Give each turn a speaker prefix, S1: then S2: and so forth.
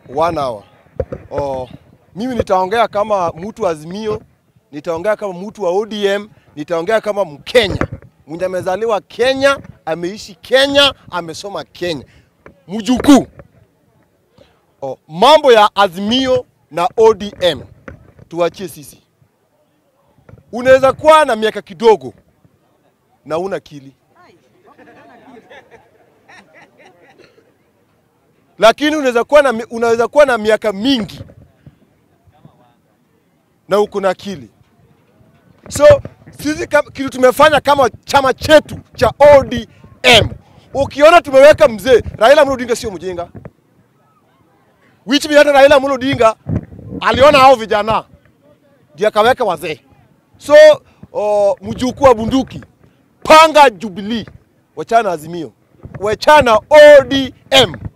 S1: one hour. Oh, mimi nitaongea kama mtu wa Azimio, nitaongea kama mtu wa ODM, nitaongea kama Mkenya mwenye amezaliwa Kenya, ameishi Kenya, amesoma Kenya, mjukuu. Oh, mambo ya Azimio na ODM tuachie sisi. Unaweza kuwa na miaka kidogo na una akili, lakini unaweza kuwa na, mi- unaweza kuwa na miaka mingi na uko na akili. So sisi kam- kitu tumefanya kama chama chetu cha ODM, ukiona tumeweka mzee Raila Amolo Odinga, sio mjinga, which means hata Raila Amolo Odinga aliona hao vijana ndio akaweka wazee. So oh, mjukuu wa bunduki, panga Jubilee, wachana Azimio, wachana ODM.